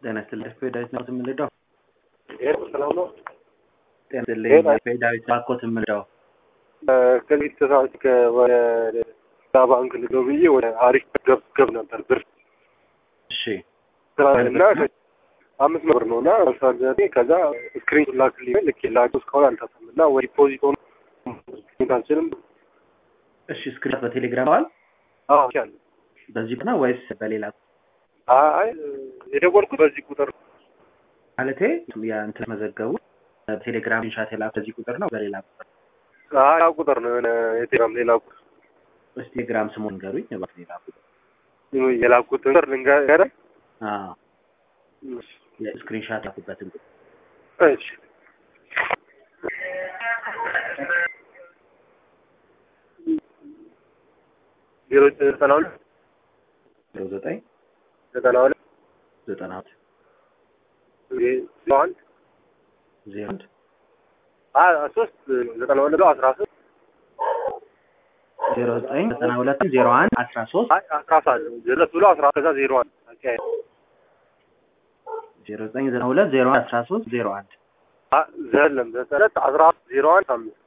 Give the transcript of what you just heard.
ጤና ይስጥልኝ ዳዊት ነው የምንረዳው። ይሄ ሰላም ነው። ጤና ይስጥልኝ ዳዊት ባኮት የምንረዳው። ከዚህ ተሳች ወደ ባንክ ልገው ብዬ ወደ አሪፍ ገብ ገብ ነበር ብር እሺ እና አምስት መቶ ብር ነው እና ሳዘኔ ከዛ ስክሪን ላክልኝ ልክ ላቸው እስካሁን አልታሰም እና ወይ ዲፖዚት ሆኖ አልችልም። እሺ ስክሪን በቴሌግራም አል አዎ ያለ በዚህ ነው ወይስ በሌላ አይ የደወልኩት በዚህ ቁጥር ማለቴ የእንትን መዘገቡ በቴሌግራም ሻት የላኩ በዚህ ቁጥር ነው በሌላ ቁጥር አይ ያ ቁጥር ነው የሆነ የቴሌግራም ሌላ ቁጥር እስቲ ቴሌግራም ስሙን ንገሩኝ እባክህ ሌላ ቁጥር የላኩት ቁጥር ልንገርህ አዎ የስክሪንሻት ያኩበትን ቁጥር እሺ ዜሮ ዘጠና ሁለት ዜሮ ዘጠኝ ዘጠና ሁለት ዘጠና ሁለት ዜሮ አንድ ዜሮ አንድ ሶስት ዘጠና ሁለት አስራ ሶስት ዜሮ ዘጠኝ ዘጠና ሁለት ዜሮ አንድ አስራ ሶስት አስራ ሁለት ብሎ አስራ ከዛ ዜሮ አንድ ዜሮ ዘጠኝ ዘጠና ሁለት ዜሮ አንድ አስራ ሶስት ዜሮ አንድ ዘለም ዘጠነት አስራ ዜሮ አንድ አምስት